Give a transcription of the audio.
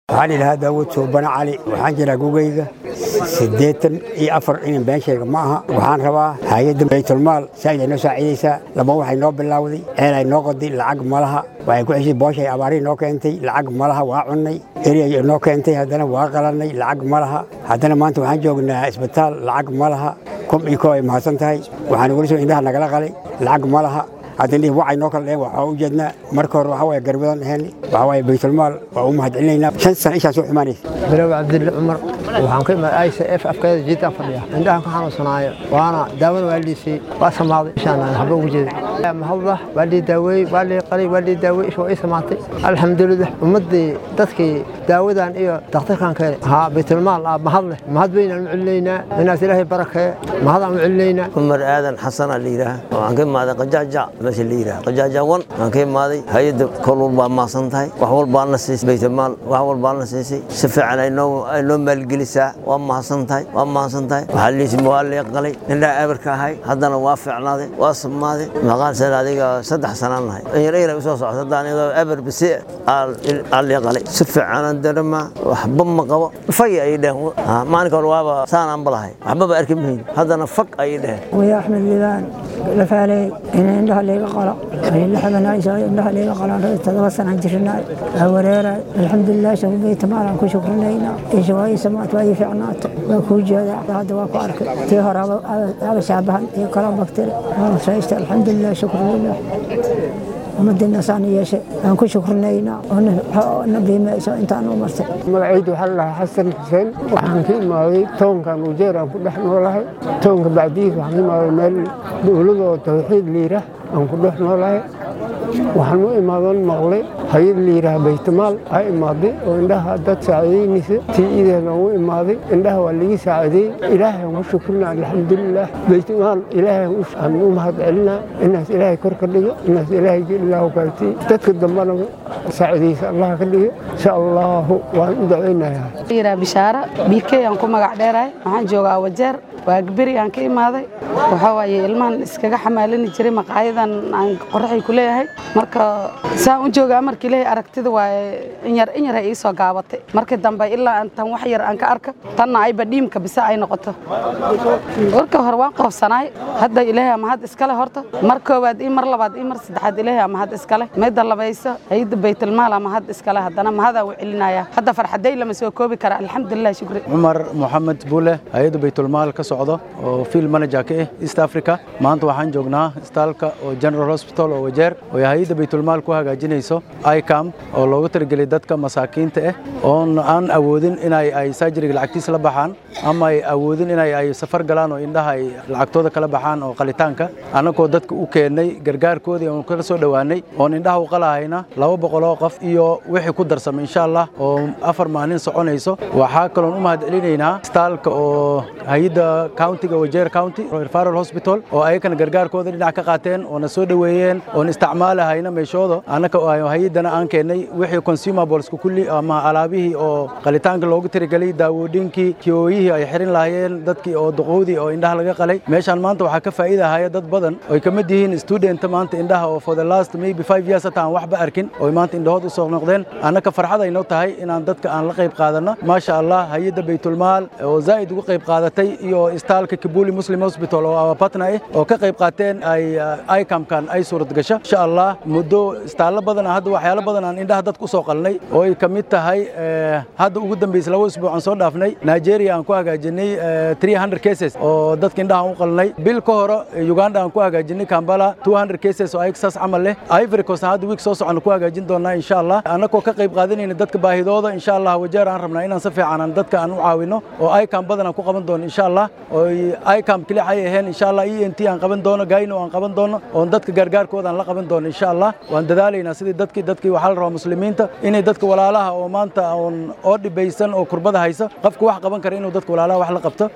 waxaan idhahaa daawud suubane cali waxaan jiraa gugayga siddeetan iyo afar inan been sheega ma aha waxaan rabaa hay-adda baytulmaal saaid ay noo saaciidaysaa laba waxay noo bilowday ceel ay noo qoday lacag malaha waxay ku ceshay booshay abaarihi noo keentay lacag malaha waa cunnay eriyay noo keentay haddana waa qalannay lacag malaha haddana maanta waxaan joognaa isbitaal lacag malaha kum iyo koo ay mahadsan tahay waxaan weli soo indhaha nagala qalay lacag malaha haddana wacay noo kala dheheen waxaa u jeednaa marka hore waxaa waye garbadan dheheen waxaa waye baytulmaal waa u mahad celinaynaa shan sano ishaan soo xumaanaysa bilow cabdille cumar waxaan ka imaad aysa f afkeeda jiitaan fadhiya indhahan ka xanuunsanaayo waana daawada waa liisay waa samaaday ishaan aan haba ugu jeedin mahadlah waa lii daaweeyey waa lii qalay waa lii daaweeyey isha waa ii samaatay alxamdulilah ummaddii dadkii daawadan iyo dakhtarkan keenay haa baytulmaal aa mahad leh mahad weynaan u celinaynaa inaas ilaahay barakeeye mahadaan u celinaynaa cumar aadan xasan aa la yidhaah waxaan ka imaaday qajaajac meesha la yidhaah qajaajac wan waxaan ka imaaday hay-adda kol walbaa maasan tahay wax walbaana siisay baytulmaal wax walbaana siisay si fiican ay noo ay noo maalgelisaa waa mahadsan tahay waa mahadsan tahay waxaa liisi waa lee qalay indhaha abarka ahay haddana waa fiicnaaday waa samaaday maqaan seen adiga saddex sanaan nahay inyar inyar usoo socota haddaan iyadoo abar bisi aa lee qalay si fiicanaan daremaa waxba ma qabo fay ay dheheen maalinka hore waaba saanaan balahay waxbaba arki mahayn haddana fag ayay dheheen ويا أحمد لبان لفالي إن عندها اللي قلا اللي حبنا عيسى عندها اللي قلا تدرسنا عن جرنا وريرا الحمد لله شوف بيت مالا كل شكر لنا إيش واي سمعت واي فعنات وكو جدا هذا واكو أرك تيهر هذا شابه تي كلام بكتير شايست الحمد لله شكر لله ومدنا ثاني شيء أنا كل شكر لنا ونبي ما أنت أنا مرت magacaydu waxaa la dhahaa xasan xuseen waxaan ka imaaday toonkan ujeer aan ku dhex noolahay toonka bacdiis waxaan ka imaaday meel dowlad oo tawxiid liira aan ku dhex noolahay waxaan u imaadan maqlay hay-ad liiraha baytamaal aa imaaday oo indhaha dad saacidaynaysa tii ideeda u imaaday indhaha waa laga saacideeyey ilaahay aan ku shukrina alxamdulilah baytamaal ilaahay aan u mahad celinaa inaas ilaahay kor ka dhigo inaas ilaahay ilaahu kaagtiy dadka dambana saacidaysa allah ka dhigo insha allahu waan u dacaynayaa yiraa bishaara biikey aan ku magac dheerahay waxaan joogaa wajeer waa gaberi aan ka imaaday waxaa waaye ilmahan iskaga xamaalini jiray maqaayadan aan qoraxay ku leeyahay marka saan u joogaa markii ilaahay aragtida waaye inyar inyar ay ii soo gaabatay markii dambe ilaa tan wax yar aan ka arka tanna ayba dhiimka bise ay noqoto warka hore waan qoofsanaay hadda ilaahay mahad iskale horta mar koowaad iyo mar labaad iyo mar saddexaad ilaahay mahad iskale midda labayso hayda baytulmaal mahad iskale haddana mahadaan u celinaya hadda farxaday lama soo koobi kara alxamdulilah shukri cumar moxamed buule hay-adda baytulmaal ka socdo oo field manager ka ah east africa maanta waxaan joognaa istaalka oo general hospital oo wajeer oo hay-adda baytulmaal ku hagaajinayso icam oo loogu talagelay dadka masaakiinta ah oon aan awoodin inay ay surgeryga lacagtiisa la baxaan ama ay awoodin inay ay safar galaan oo indhaha ay lacagtooda kala baxaan oo qalitaanka annagoo dadka u keennay gargaarkoodii oon kala soo dhowaanay oon indhaha u qalahayna laba boqol oo qof iyo wixii ku darsamay insha allah oo afar maalin soconayso waxaa kaloon u mahad celinaynaa istaalka oo hay-adda countiga wajeer county referral hospital oo ayakana gargaarkooda dhinac ka qaateen oona soo dhoweeyeen oon isticmaalahayna meeshooda annaka hay-addana aan keennay wixii consumables kulli ama alaabihii oo qalitaanka loogu tirigelay daawooyinkii kiyooyihii ay xirin lahaayeen dadkii oo duqowdii oo indhaha laga qalay meeshaan maanta waxaa ka faa'iidahaya dad badan oy ka mid yihiin student maanta indhaha oo for the last maybe five years hata aan waxba arkin oo maanta indhahood u soo noqdeen annaka farxad aynoo tahay inaan dadka aan la qayb qaadanno maasha allah hay-adda baytulmaal oo zaa'id uga qayb qaadatay iyo istaalka kibuli muslim hospital oo awapatna ah oo ka qayb qaateen ay icamkan ay suurad gasho insha allah muddo istaallo badan hadda waxyaalo badan aan indhaha dadka usoo qalnay oo ay ka mid tahay hadda ugu dambaysa laba usbuuc aan soo dhaafnay nigeria aan ku hagaajinay 300 cases oo dadka indhaha u qalnay bil ka hore uganda aan ku hagaajinay kambala 200 cases oo ayagsaas camal leh ivory coast hadda week soo socon ku hagaajin doonaa insha allah annagoo ka qayb qaadanayna dadka baahidooda insha allah wajeer aan rabnaa inaan si fiican aan dadka aan u caawino oo icam badan aan ku qaban doono insha allah oo icam keli ay ahayn insha allah e n t aan qaban doono gayno aan qaban doono oon dadka gargaarkooda aan la qaban doono insha allah waan dadaalaynaa sidii dadkii dadkii waxaa la rabaa muslimiinta inay dadka walaalaha oo maanta oon oo dhibaysan oo kurbada haysa qofka wax qaban kara inuu dadka walaalaha wax la qabto